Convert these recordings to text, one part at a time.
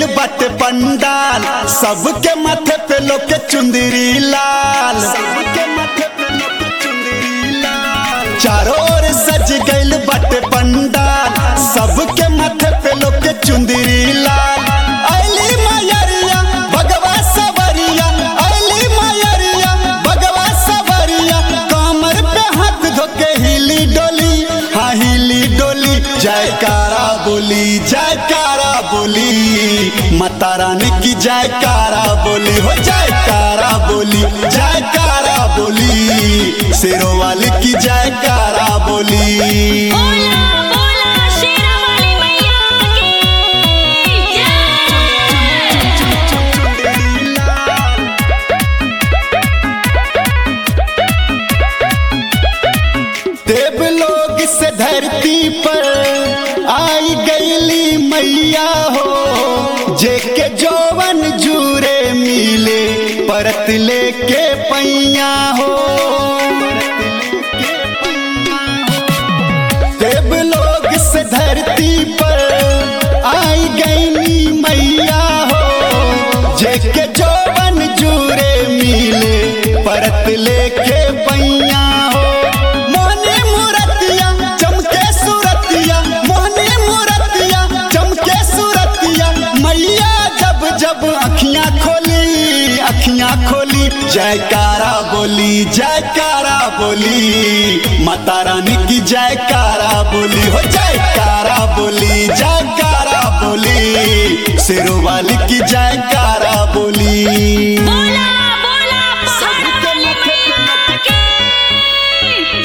गइल बाटे पंडाल सबके माथे पे लोग के चुंदरी लाल सबके माथे पे लोग के चुंदरी लाल चारों ओर सज गइल बाटे पंडाल सबके माथे पे लोग के चुंदरी लाल अली मायरिया भगवा सवरिया अली मायरिया भगवा सवरिया कमर पे हाथ धोके हिली डोली हाँ हिली डोली जयकारा बोली जयकारा बोली माता रानी की जयकारा बोली हो जयकारा बोली जयकारा बोली शेरों वाली की जयकारा बोली बोला बोला शेरा वाली मैया की जय देव लोग से धरती पर आई गईली मैया हो जेके जौवन जूरे मिले परत लेके पैया हो देव लोग से धरती पर आई गईली मैया हो जेके जौवन जूरे मिले परत लेके पैया हो मोहनी मूरतिया चमके सूरतिया मोहनी मूरतिया चमके सूरतिया मैया जब जब अखियां खोली अखियां खोली जयकारा बोली जयकारा बोली माता रानी की जयकारा बोली हो जयकारा बोली जयकारा बोली शेरों वाली की जयकारा बोली बोला बोला पहाड़ वाली मैया की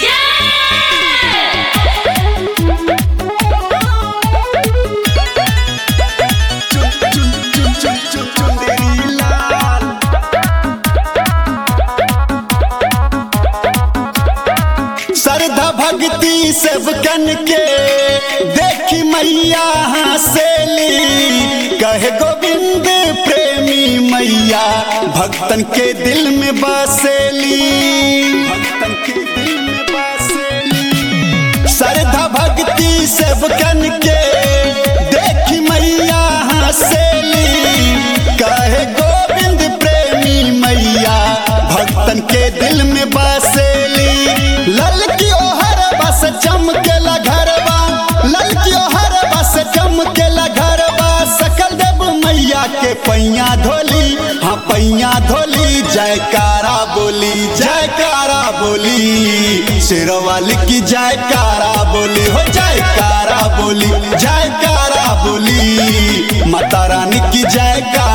श्रद्धा भक्ति सेवकन के देखी मैया हंसेली कहे गोविंद प्रेमी मैया भक्तन के दिल में बसेली भक्तन के दिल में बसेली श्रद्धा भक्ति सेवकन के देखी मैया हंसेली कहे गोविंद प्रेमी मैया भक्तन के दिल में बसेली लल की ओहर बस चमकेला घरवा लल की ओहर बस चमकेला घरवा सकल देव मैया के पैया धोली हाँ पैया धोली जयकारा बोली जयकारा बोली शेरवाली की जयकारा बोली हो जयकारा बोली जयकारा बोली माता रानी की जयकारा